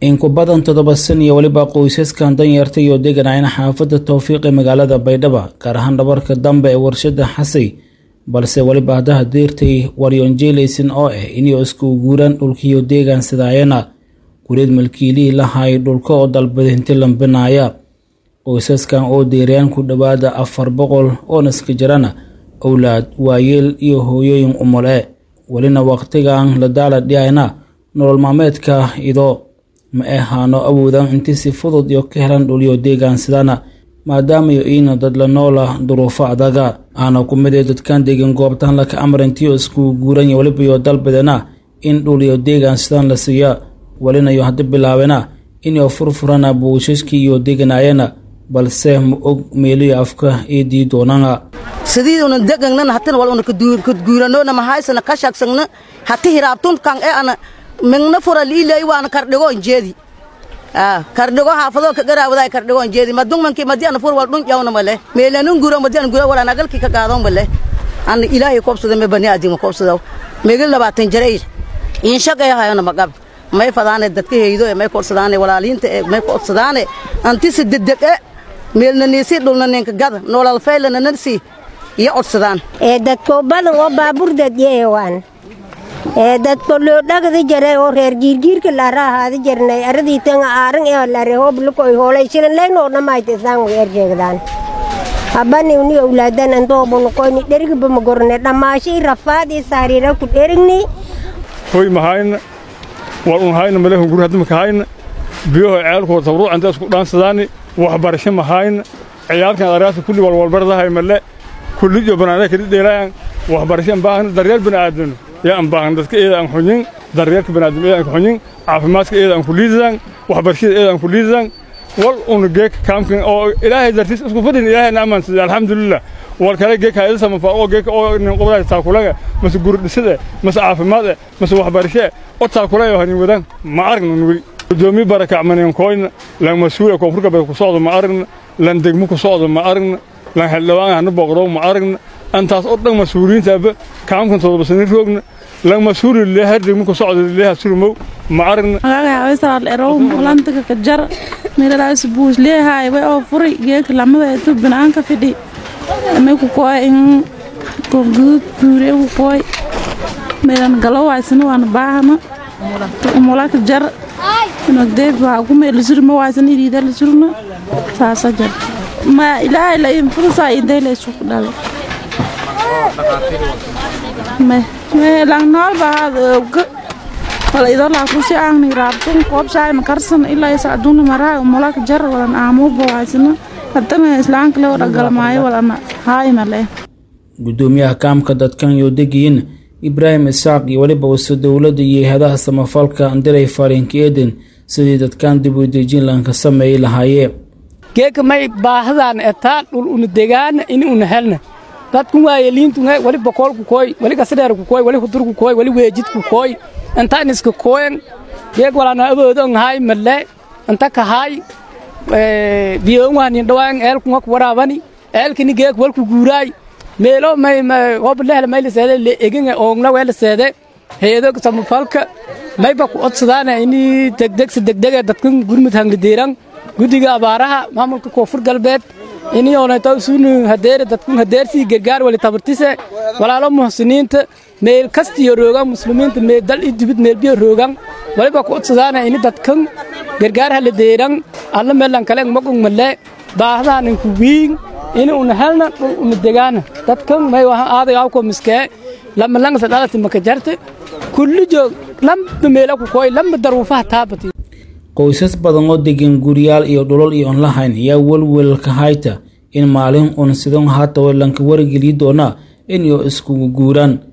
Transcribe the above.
in ku badan toddoba san iyo weliba qoysaskan danyarta iyo deganayna xaafadda towfiiq ee magaalada baydhaba gaar ahaan dhabarka dambe ee warshada xasay balse weliba haddaha deertay waryoonjeelaysan oo ah inay isku guuraan dhulkiiyo deegaan sidaayana gureed malkiilihii lahay dhulka oo dalbadinti lambinaaya qoysaskan oo deerayaan ku dhowaada afar boqol oo naska jirana owlaad waayeel iyo hooyooyin umole welina waqtigan la daala dhiyayna nolol maalmeedka idoo ma ahaano awoodan intii si fudud iyo ka helan dhuliyo deegaan sidana maadaamayo iina dad la noola duruufo adaga aana ku mid ee dadkan deegan goobtaan laka amrantiyo isku guuranya weliba iyo dalbadana in dhuliyo deegaan sidaan la siiya welinayo haddi bilaabena inay furfurana buushaskii iyo deganayana balse ma og meeliyo afka eedii doonana sidiiduna degangna hatina waluna kadguuranona mahaysana kashagsagna hati hiraabtun kan e ana mingna fura liilay waana kardhigo injeedi kardhigo haafado ka garaawaday kardhigo injeedi madung manki madi ana fur wal dhun yawna male meelanun guro madi ana guro wala nagalki ka qaadon male ana ilaahay koobsada me bani aadima koobsada meegal labaatan jaray in shaqay hayona magab may fadaane dadka heeydo may koobsadaane walaaliinta may koobsadaane anti si dedeg e meelna niisi dhulna ninka gada nolol faylana nansi iyo codsadaan ee dadko badan oo baabuur dadyeewaan ee dadko loo dhagada jare oo reer giirgiirka laara ahaada jarnay aradii tanga aaran ee lare hoob lukoy hoolay shilan leegno dhamaayta isaan way erjeegdaan habani uni awlaadan antoo bonoqoyni dherigba magorne dhamaashi rafaad iyo saariira ku dherigni hoy mahayna wal un hayna malehun guri hadda maka hayna biyaho ceelkoo tabruuc inta isku dhaansadaani waxbarasho mahayna ciyaalkan araasa kulli walwalbardahay male kulli iyo banaanada kali dheelayaan waxbarasho aan baahna daryeel bani'aadam yaa aan baahna dadka eeda aan xunyin daryeelka bani'aadam eeda aan xunyin caafimaadka eeda aan ku liidadaan waxbarashada eeda aan ku liidadaan wal una geek kaamkan oo ilaahay dartiis isku fadhin ilaahay naamaan sida alxamdulilah wal kale geek hayada samafaa oo geek oo nin qobadaay taakulaga mase guri dhisada mase caafimaad mase waxbarasho oo taakulayo hanin wadaan ma aragna weli gudoomiye barakac maninkooyna lan mas-uula koonfur galbeed ku socdo ma aragna lan degmo ku socdo ma aragna lan xildhibaan hana booqdo ma aragna antaas oo dhan mas-uuliyiintaaba kaamkan todoba sani roogna lan mas-uuli leeha degmo ku socdo leeha surmow ma aragna magagaawaysaal erow mulantaga kajar meelalaas buus leehay way oo furi geeka lamada etu binaanka fidhi may ku kooy in koofguduud buure ku kooy meelan galowaysana waana baahana mulaka jar inogdeeb waa ku meel surma waysan iriida la surma saasa jar ma ilaahay la infursa intay la isugu dhalo lang nool bahaad oga wala idoo laa kusi aangni raabtun koob shaay makarsan ilaa sacduuna maraa mulaka jar walan aamuuba waysana haddana islaanka le dhagalmaayo walana haayma leh gudoomiyaha kaamka dadkan iyo degiyin ibraahim isaaq iyo weliba wase dowladda iyo hay-adaha samafalka andiray fariinka eeden sidii dadkan dib u dejin lanka sameeyi lahaayee geeka may baahadan etaa dhul una degaana ini una helna dadkun waayeliintunhe wali bokoolku kooy wali gasadheerku kooy wali hudurku kooy wali weejidku kooy inta iniska kooyan geek walana awoodon haay malle inta kahaay biyoonwahanin dhawaan eelkunga ku waraabani eelkini geek walku guuraay meelo may hoba lehla may laseede le eginga oongna wee laseede heedo samafalka mayba ku odsadaana ini degdegsa degdege dadkan gurmud hanglidiiran guddiga abaaraha maamulka koonfur galbeed ini oonaytaw suunu hadeere dadkun hadeersii gargaar wali tabartise walaalo muhsiniinta meel kastiyo roogan muslimiinta meel dal i dibid meel biyo roogan waliba ku odsadaana ini dadkan gargaar haladeeran alla meelan kale magung malle baahdahanin ku wiin ini una helna dhul una degaana dadkan may wahan aaday awko miskee lama langsa dhalati maka jarte kulli joog lamba meela ku kooy lamba daruufaha taabati qoysas badan oo degan guryaal iyo dhulal iyo onlahayn ayaa welwelka hayta in maalin un sidon haatawa lanka wargeliyi doona in iyo iskugu guuraan